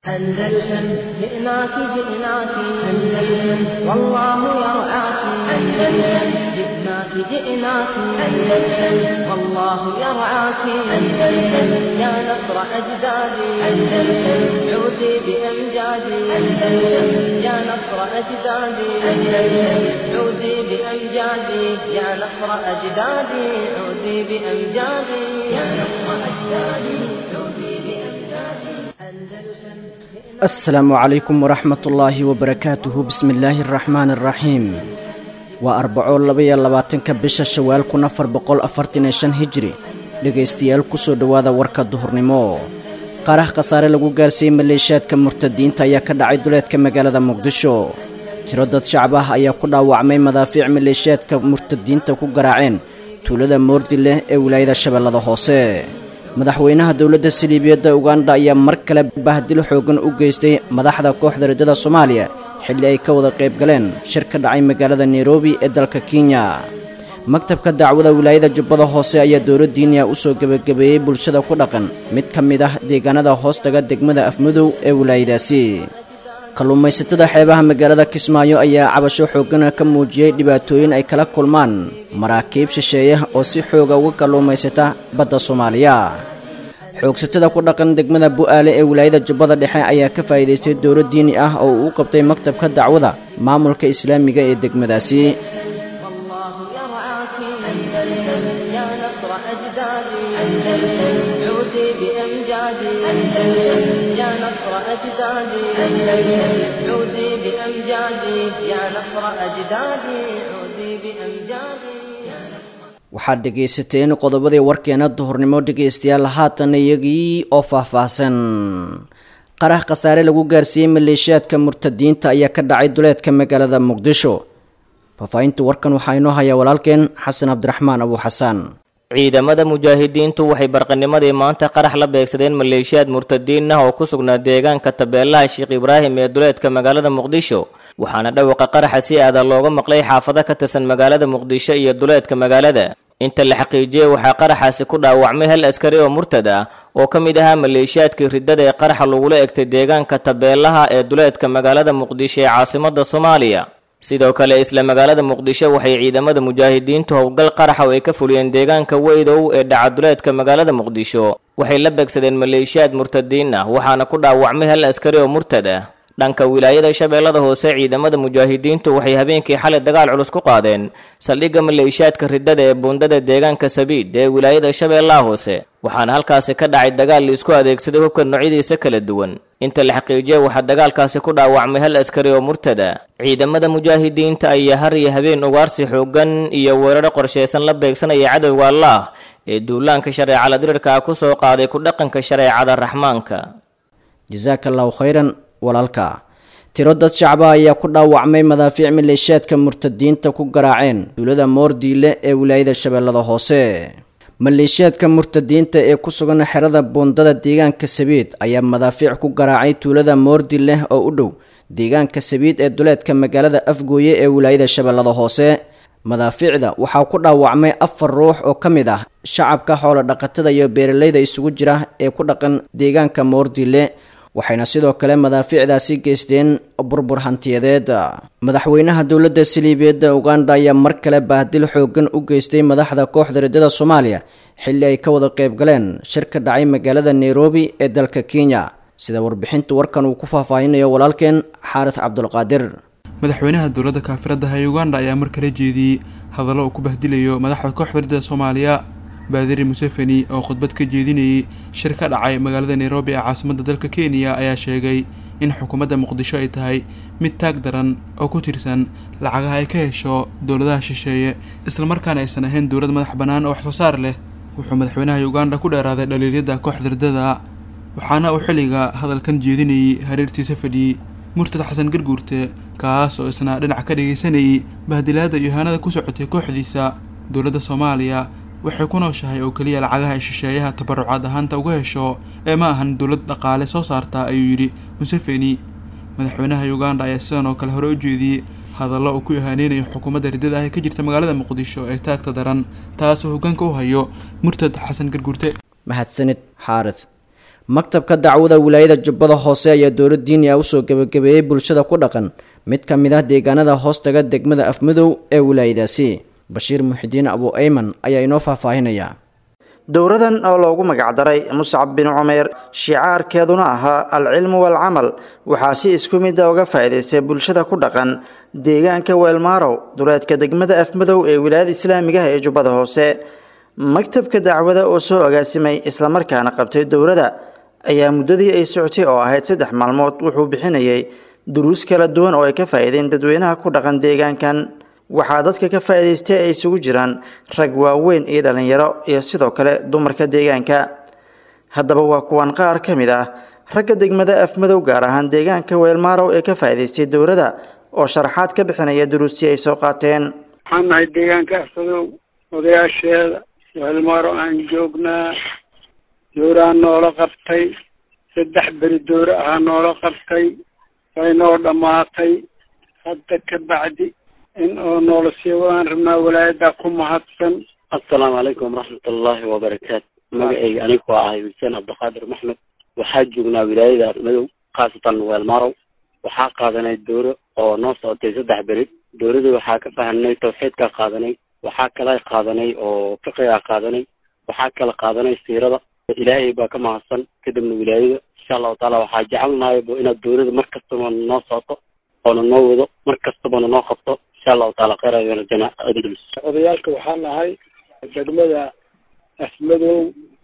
أندلسن جئناك جئناك أندلسن والله يرعاك أندلسن جئناك جئناك أندلسن والله يرعاك أندلسن يا نصر أجدادي أندلسن عودي بأمجادي أندلسن يا نصر أجدادي أندلسن عودي بأمجادي يا نصر أجدادي عودي بأمجادي يا نصر أجدادي عودي بأمجادي أندلسن asalaamu calaykum waraxmat ullaahi wabarakaatuhu bismi illaahi araxmaani araxiim waa arbaco labaiyo labaatanka bisha shawaal kun afar boqol afartan iyo shan hijri dhegaystayaal kusoo dhowaada warka duhurnimo qarax khasaare lagu gaarsiiyey maleeshiyaadka murtadiinta ayaa ka dhacay duleedka magaalada muqdisho tiro dad shacab ah ayaa ku dhaawacmay madaafiic maleeshiyaadka murtadiinta ku garaaceen tuulada moordi leh ee wilaayada shabeellada hoose madaxweynaha dowladda siliibiyadda uganda ayaa mar kale bahdil xooggan u geystay madaxda kooxda riddada soomaaliya xilli ay ka wada qayb galeen shir ka dhacay magaalada nairobi ee dalka kenya maktabka dacwada wilaayada jubbada hoose ayaa dowladdiiniya u soo gebagabeeyey bulshada ku dhaqan mid ka mid ah deegaanada hoostaga degmada afmudow ee wilaayadaasi kalluumaysatada xeebaha magaalada kismaayo ayaa cabasho xooggana ka muujiyey dhibaatooyin ay kala kulmaan maraakiib shisheeye oo si xooga uga kalluumaysata badda soomaaliya xoogsatada ku dhaqan degmada bu'aale ee wilaayada jubbada dhexe ayaa ka faa'iidaystay dowlo diini ah oo uu u qabtay maktabka dacwada maamulka islaamiga ee degmadaasi والله يرعاك أندلسن يا نصر أجدادي أندلسن عودي بأمجادي أندلسن يا نصر أجدادي أندلسن عودي بأمجادي يا نصر أجدادي عودي بأمجادي يا نصر waxaad dhegaysateen qodobadii warkeena duhurnimo dhegaystayaal haatan iyagii oo faahfaahsan qarax khasaare lagu gaarsiiyey maleeshiyaadka murtadiinta ayaa ka dhacay duleedka magaalada muqdisho faahfaahinta warkan waxaa inoo hayaa walaalkeen xasan cabdiraxmaan abu xasaan ciidamada mujaahidiintu waxay barqanimadii maanta qarax la beegsadeen maleeshiyaad murtadiin ah oo ku sugnaa deegaanka tabeelaha sheekh ibraahim ee duleedka magaalada muqdisho waxaana dhawaqa qaraxa si aada looga maqlay xaafado ka tirsan magaalada muqdisho iyo duleedka magaalada inta la xaqiijiyey waxaa qaraxaasi ku dhaawacmay hal askari oo murtad ah oo ka mid ahaa maleeshiyaadkii riddada ee qaraxa lagula egtay deegaanka tabeelaha ee duleedka magaalada muqdisho ee caasimada soomaaliya sidoo kale isla magaalada muqdisho waxay ciidamada mujaahidiintu howlgal qaraxa oo ay ka fuliyeen deegaanka weydow ee dhacaduleedka magaalada muqdisho waxay la beegsadeen maleeshiyaad murtadiin ah waxaana ku dhaawacmay hal askari oo murtad ah dhanka wilaayada shabeellada hoose ciidamada mujaahidiintu waxay habeenkii xalay dagaal culus ku qaadeen saldhigga maleeshiyaadka riddada ee buundada deegaanka sabiid ee wilaayada shabeellaha hoose waxaana halkaasi ka dhacay dagaal laisku adeegsaday hubka noocyadiisa kala duwan inta la xaqiijiyay waxaa dagaalkaasi ku dhaawacmay hal askari oo murtada ciidamada mujaahidiinta ayaa har iyo habeen ugaarsi xoogan iyo weeraro qorshaysan la beegsanaya cadowga allaah ee duulaanka shareecala dirirka ku soo qaaday ku dhaqanka shareecada raxmaanka jasaaka allahu khayran walaalka tiro dad shacba ayaa ku dhaawacmay madaafiic maleeshiyaadka murtadiinta ku garaaceen duulada moordiile ee wilaayada shabeellada hoose maleeshiyaadka murtadiinta ee ku sugan xerada buundada deegaanka sabiid ayaa madaafiic ku garaacay tuulada moordileh oo u dhow deegaanka sabiid ee duleedka magaalada afgooye ee wilaayada shabeellada hoose madaafiicda waxaa ku dhaawacmay afar ruux oo ka mid ah shacabka xoolo dhaqatada iyo beeralayda isugu jira ee ku dhaqan deegaanka moordile waxayna sidoo kale madaafiicdaasi geysteen burbur hantiyadeed madaxweynaha dowladda siliibiyadda uganda ayaa mar kale bahdil xooggan u geystay madaxda kooxda riddada soomaaliya xilli ay ka wada qayb galeen shir ka dhacay magaalada nairobi ee dalka kenya sida warbixinta warkan uu ku faahfaahinayo walaalkeen xaaris cabdulqaadir madaxweynaha dowladda kaafiradaha ee uganda ayaa mar kale jeediyey hadallo uu ku bahdilayo madaxda kooxda riddada soomaaliya baadiri museveni oo khudbad ka jeedinayay shir ka dhacay magaalada nairobi ee caasimadda dalka kenya ayaa sheegay in xukuumadda muqdisho ay tahay mid taag daran oo ku tirsan lacagaha ay ka hesho dowladaha shisheeye islamarkaana aysan ahayn dowlad madax bannaan oo waxsoo saar leh wuxuu madaxweynaha uganda ku dheeraaday dhaliiryada kooxda riddada waxaana uu xilliga hadalkan jeedinayay hareertiisa fadhiyey murtad xasan garguurte kaas oo isna dhinac ka dhagaysanayay bahdilaada iyo ihaanada ku socotay kooxdiisa dowladda soomaaliya waxay ku nooshahay oo keliya lacagaha ay shisheeyaha tabarucaad ahaanta uga hesho ee ma ahan dowlad dhaqaale soo saarta ayuu yidhi museveni madaxweynaha uganda ayaa sidan oo kale hore u jeediyey hadallo uu ku ihaaneynayo xukuumadda riddada ah ee ka jirta magaalada muqdisho ee taagta daran taasoo hoggaanka u hayo murtad xasan garguurte mahadsanid xaarid maktabka dacwada wilaayada jubbada hoose ayaa dowlad diini ah usoo gebagabeeyey bulshada ku dhaqan mid ka mid ah deegaanada hoostaga degmada afmadow ee wilaayadaasi bashiir muxidiin abu ayman ayaa inoo faahfaahinaya dowradan oo loogu magacdaray muscab bin cumeer shicaarkeeduna ahaa alcilmu waalcamal waxaa si isku mida uga faa'iidaystay bulshada ku dhaqan deegaanka weelmaarow duleedka degmada afmadow ee wilaayada islaamiga ah ee jubbada hoose maktabka dacwada oo soo agaasimay islamarkaana qabtay dowrada ayaa muddadii ay socotay oo ahayd saddex maalmood wuxuu bixinayay duruus kala duwan oo ay ka faa'iideen dadweynaha ku dhaqan deegaankan waxaa dadka ka faa'iidaystay ay isugu jiraan rag waaweyn iyo dhallinyaro iyo sidoo kale dumarka deegaanka haddaba waa kuwan qaar ka mid ah ragga degmada afmadow gaar ahaan deegaanka weelmaarow ee ka faa'iidaystay dowrada oo sharaxaad ka bixinaya duruustii ay soo qaateen waxaan nahay deegaanka afmadow odayaasheeda weelmaaro aan joognaa dowraa noola qabtay saddex beri dowre ahaa noola qabtay way noo dhammaatay hadda ka bacdi in oo noola sii wadaan rabnaa walaayadaa ku mahadsan assalaamu calaykum waraxmat ullaahi wabarakaatu magacayga anigu waa ahay xuseen cabdiqaadir maxmed waxaa joognaa wilaayada madow khaasatan weelmarow waxaa qaadanay dowro oo noo socotay saddex beri dowradii waxaa ka fahamnay tawxiidkaa qaadanay waxaa kala qaadanay oo fiqigaa qaadanay waxaa kala qaadanay siirada ilaahay baa ka mahadsan kadibna wilaayada insha allahu taala waxaa jecelnahay bo inaad dowlada mar kastaba noo socoto oona noo wado mar kastabana noo qabto insha allahu taala kheyr ayana jana adglis odayaalka waxaa nahay degmada afmadow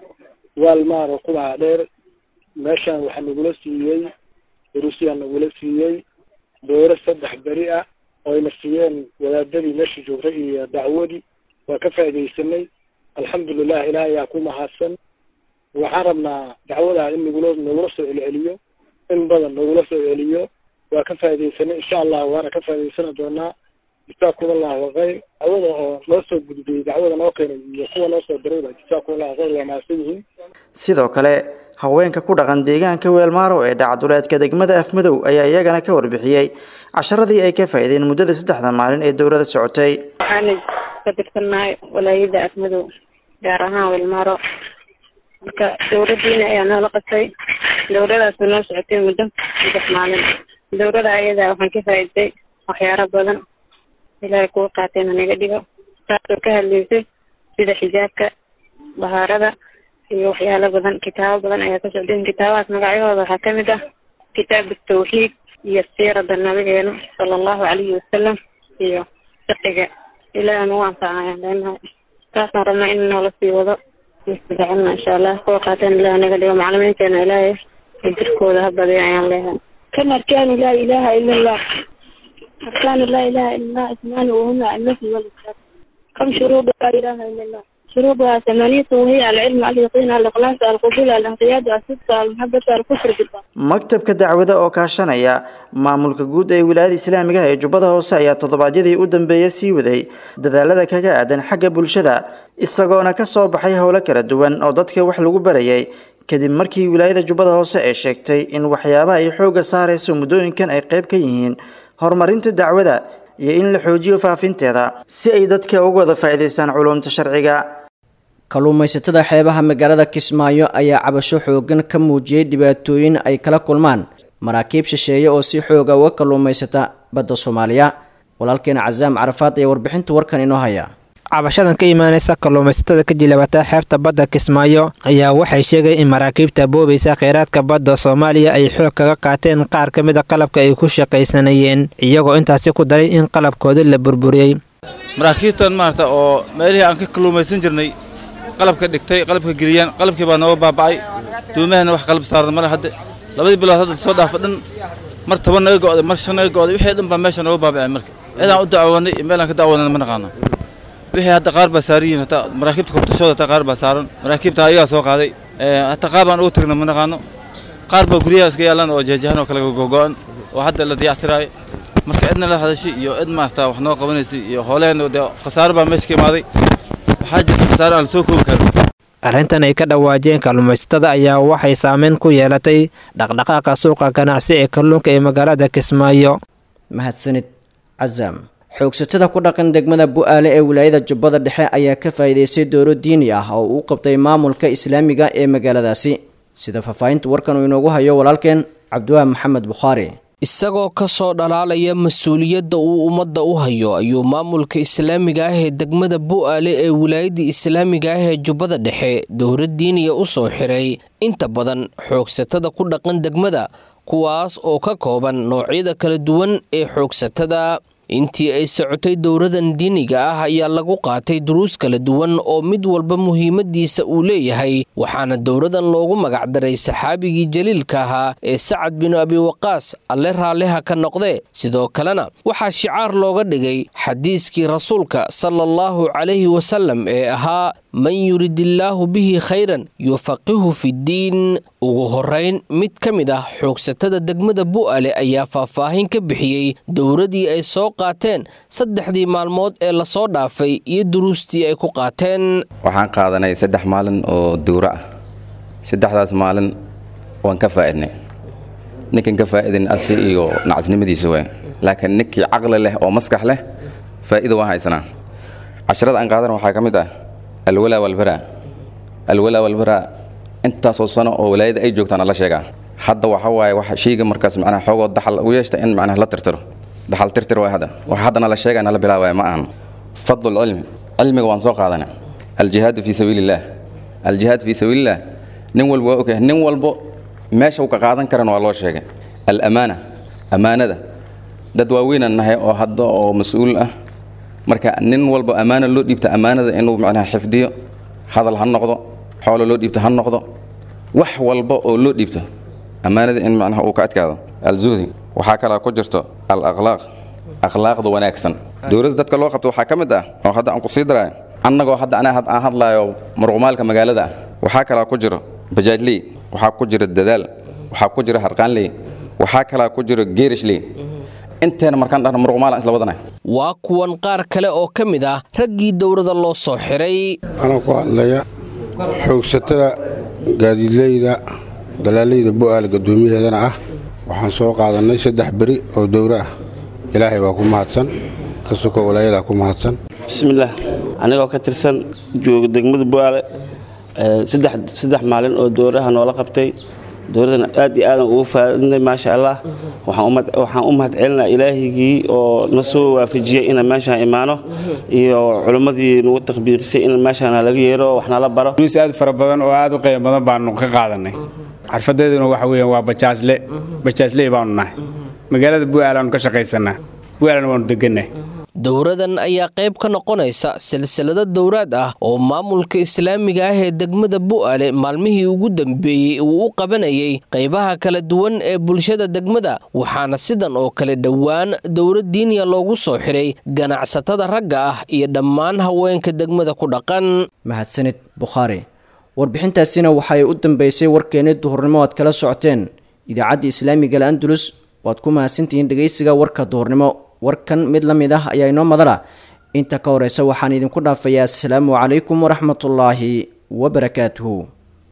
waalmaaro kubaha dheer meeshaan waxaa nagula siiyey duruusyaa nagula siiyey dooro saddex beri ah oyna siiyeen wadaadadii meesha joogtay iyo dacwadii waa ka faaidaysanay alxamdulilah ilaah ayaa ku mahadsan waxaan rabnaa dacwadaa in nagula nagula soo celceliyo in badan nagula soo celiyo waa ka faaidaysanay insha allah waana ka faa'idaysani doonaa jisaakum allahu khayr dacwada oo noo soo gudbiyey dacwada noo keenay iyo kuwa noo soo dirayba jisaakum allahu khayr waa mahadsan yihiin sidoo kale haweenka ku dhaqan deegaanka weelmaarow ee dhacduleedka degmada afmadow ayaa iyagana ka warbixiyey casharadii ay ka faa'iideen muddada saddexda maalin ee dowlada socotay waxaana ka tirsannahay walaayada afmadow gaar ahaan weelmaaro marka dowladiina ayaa noola qabtay dowladaasoo noo socotay muddo saddex maalin dowlada ayadaa waxaan ka faa'iiday waxyaaro badan ilaahay kuwa qaateen hanaga dhigo taasoo ka hadlaysay sida xijaabka bahaarada iyo waxyaalo badan kitaabo badan ayaa ka socdeen kitaabahaas magacyahooda waxaa kamid ah kitaab tawxiid iyo siirada nabigeena sala allahu calayhi wasalam iyo fiqiga ilaahi nagu anfacayaan leenahay taasaan rabnaa in noola sii wado jecelna insha allah kuwa qaateen ilaah naga dhigo macalimiinteena ilaahay jirkooda ha badiyo ayaan leeyahay كم أركان لا إله إلا الله أركان لا إله إلا الله اثنان وهما النفي والإثبات كم شروط لا إله إلا الله شروطها ثمانية وهي العلم اليقين الإخلاص القبول الانقياد الصدق المحبة الكفر بالله maktabka dacwada oo kaashanaya maamulka guud ee wilaayada islaamiga ee jubbada hoose ayaa toddobaadyadii u dambeeyay sii waday dadaalada kaga aadan xagga bulshada isagoona ka soo baxay howlo kala duwan oo dadka wax lagu barayay kadib markii wilaayada jubbada hoose ay sheegtay in waxyaabaha ay xoogga saarayso muddooyinkan ay qayb ka yihiin horumarinta dacwada iyo in la xoojiyo faafinteeda si ay dadka uga wada faa'iidaystaan culuumta sharciga kalluumaysatada xeebaha magaalada kismaayo ayaa cabasho xoogan ka muujiyey dhibaatooyin ay kala kulmaan maraakiib shisheeye oo si xooga uga kalluumaysata badda soomaaliya walaalkeena casaam carafaad ayaa warbixinta warkan inoo haya cabashadan ka imaanaysa kalluumaysatada ka jilabata xeebta badda kismaayo ayaa waxay sheegay in maraakiibta boobaysa kheyraadka badda soomaaliya ay xoog kaga qaateen qaar ka mida qalabka ay ku shaqaysanayeen iyagoo intaasi ku daray in qalabkooda la burburiyey maraakiibtan maarata oo meelihii aan ka kalluumaysan jirnay qalabka dhigtay qalabka geliyaan qalabkii baa nooga baaba'ay duumahana wax qalab saaran male hadde labadii bilood hadda soo dhaafa dhan mar toban naga go'day mar shan naga go'day wixii dhan baa meesha nooga baaba'ay marka cidaan u dacwoonay iyo meelaan ka dacwoonana ma naqaana wixii hadda qaar baa saaran yihiin hataa maraakiibta kortashooda hataa qaar baa saaran maraakiibta ayagaa soo qaaday hataa qaar baan ugu tagna ma naqaano qaar baa guryaha iska yaalaan oo jeejahan oo kale gogo'an oo hadda la dayactiraayo marka cidna la hadashay iyo cid maarata wax noo qabanaysay iyo hooleen dee khasaaro baa meesha ka imaaday waxaa jirta khasaaro aan la soo koobi karin arrintan ay ka dhawaajeen kalluumaysatada ayaa waxay saameyn ku yeelatay dhaqdhaqaaqa suuqa ganacsi ee kalluunka ee magaalada kismaayo mahadsanid casaam xoogsatada ku dhaqan degmada bu-aale ee wilaayada jubbada dhexe ayaa ka faa'iidaystay dooro diini ah oo uu qabtay maamulka islaamiga ee magaaladaasi sida faahfaahinta warkan uu inoogu hayo walaalkeen cabdiwahab maxamed bukhaari isagoo ka soo dhalaalaya mas-uuliyadda uu ummadda u hayo ayuu maamulka islaamiga ah ee degmada bu'aale ee wilaayadda islaamiga ah ee jubbada dhexe dowlad diiniya u soo xiray inta badan xoogsatada ku dhaqan degmada kuwaas oo ka kooban noocyada kala duwan ee xoogsatada intii ay socotay dowladan diiniga ah ayaa lagu qaatay duruus kala duwan oo mid walba muhiimadiisa uu leeyahay waxaana dowladan loogu magacdaray saxaabigii jaliilka ahaa ee sacad binu abi waqaas alle raalliha ka noqdee sidoo kalena waxaa shicaar looga dhigay xadiiskii rasuulka sala allahu calayhi wasallam ee ahaa man yuridillaahu bihi khayran yufaqihu fiddiin ugu horayn mid ka mid ah xoogsatada degmada bu'ale ayaa faahfaahin ka bixiyey dowladii ay soo qaateen saddexdii maalmood ee lasoo dhaafay iyo duruustii ay ku qaateen waxaan qaadanay saddex maalin oo dowro ah saddexdaas maalin waan ka faa'idnay ninkan ka faa'idin asi iyo nacasnimadiisa waay laakiin ninkii caqli leh oo maskax leh faa'iida waan haysanaa casharada aan qaadana waxaa ka mid ah alwalaa walbaraa alwalaa walbaraa intaasoo sano oo walaayada ay joogtaan la sheegaa hadda waxa waaye wax shayga markaas macnaha xoogoo daxal ugu yeeshta in macnaha la tirtiro daxal tirtir waay hadda waxa haddana la sheegaya nala bilaabaya ma ahan fadlu lcilmi cilmiga waan soo qaadana aljihaadu fii sabiilillaah aljihaad fii sabiilillaah nin walba waa ogyahay nin walbo meesha uu ka qaadan karana waa loo sheegay alamaana ammaanada dad waaweynaan nahay oo hadda oo mas-uul ah marka nin walba ammaana loo dhiibta ammaanada inuu macnaha xifdiyo hadal ha noqdo xoolo loo dhiibto ha noqdo wax walba oo loo dhiibto ammaanada in macnaha uu ka adkaado alzuhdi waxaa kalaa ku jirto al akhlaaq akhlaaqda wanaagsan dowladda dadka loo qabto waxaa ka mid ah oo hadda aan ku sii daraayo annagoo hadda anaa aan hadlaayo marqumaalka magaalada ah waxaa kalaa ku jiro bajaajley waxaa ku jiro dadaal waxaa ku jiro harqaanley waxaa kalaa ku jiro geerishley inteena markaan dhahno marqumaalaan isla wadanahay waa kuwan qaar kale oo ka mid ah raggii dowladda loo soo xiray anaa ku hadlaya xoogsatada gaadiidleyda dalaaleyda bu'aal guddoomiyaheedana ah waxaan soo qaadannay saddex beri oo dowro ah ilaahay baa ku mahadsan ka suko walaayadaa ku mahadsan bismillaah anigoo ka tirsan jooga degmada bu'aale saddex maalin oo dowraha noola qabtay dowladana aad iyo aadan ugu faadinay maasha allah waxaan u mahad celinaa ilaahigii oo na soo waafajiyey inaan meeshaan imaano iyo culimmadii nagu takbiirisay in meeshaan laga yeero wax nala baro duus aad fara badan oo aad u qiimo badan baanu ka qaadanay xarfadeeduna waxa weeyaan waa bajaajle bajaajley baanu nahay magaalada bu'aalaanu ka shaqaysanaa bu'aalana waanu degannahay dowradan ayaa qayb ka noqonaysa silsilado dowraad ah oo maamulka islaamiga ah ee degmada bu'aale maalmihii ugu dambeeyey uu u qabanayay qaybaha kala duwan ee bulshada degmada waxaana sidan oo kale dhowaan dowlad diiniya loogu soo xiray ganacsatada ragga ah iyo dhammaan haweenka degmada ku dhaqan mahadsanid bukhaari warbixintaasina waxaay u dambeysay warkeeni duhurnimo aad kala socoteen idaacadda islaamiga al-andalus waad ku mahadsantihiin dhegeysiga warka duhurnimo warkan mid la mid ah ayaa inoo madala inta ka horeysa waxaan idinku dhaafayaa asalaamu calaykum waraxmatullaahi wabarakaatuhu